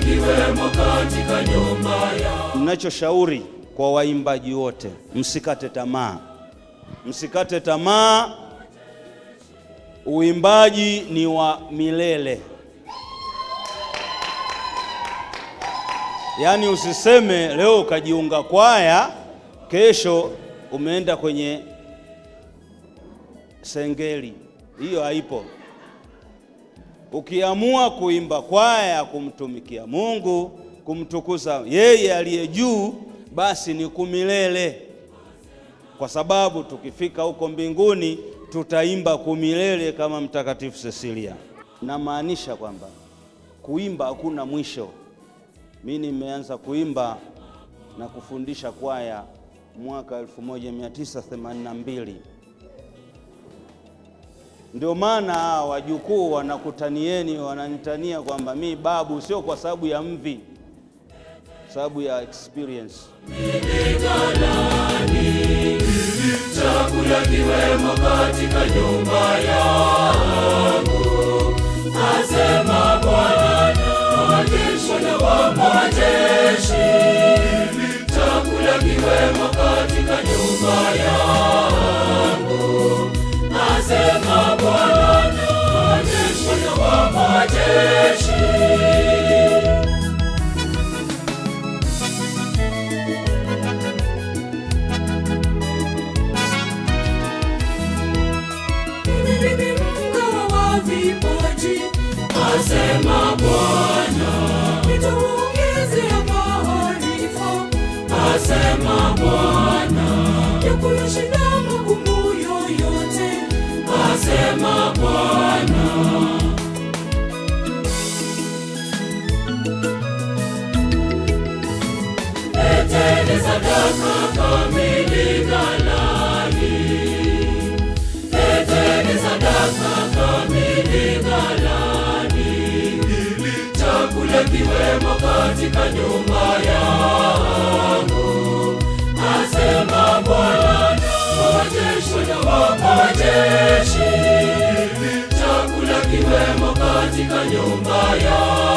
kiwemo katika nyumba ya Ninachoshauri kwa waimbaji wote, msikate tamaa, msikate tamaa. Uimbaji ni wa milele, yaani usiseme leo ukajiunga kwaya, kesho umeenda kwenye sengeli. Hiyo haipo. Ukiamua kuimba kwaya, kumtumikia Mungu, kumtukuza yeye aliye juu, basi ni kumilele, kwa sababu tukifika huko mbinguni tutaimba kumilele kama Mtakatifu Cecilia. Namaanisha kwamba kuimba hakuna mwisho. Mi nimeanza kuimba na kufundisha kwaya mwaka 1982 ndio maana hawa wajukuu wanakutanieni, wananitania kwamba mi babu, sio kwa sababu ya mvi, sababu ya experience. chakula kiwemo katika nyumba yangu, asema Bwana wa majeshi, Bwana wa majeshi. Chakula kiwemo katika nyumba yangu, asema Bwana wa majeshi, Bwana wa majeshi. Mimi ni mgawa wa vipaji, asema Bwana. Nitawaongezea maarifa, asema Bwana. Ya kuyashinda magumu yoyote, asema Bwana. Leteni sadaka kamili ghalani. Leteni sadaka kamili ghalani, ili chakula kiwemo katika nyumba yangu, asema Bwana wa majeshi, Bwana wa majeshi. Ili chakula kiwemo katika nyumba yangu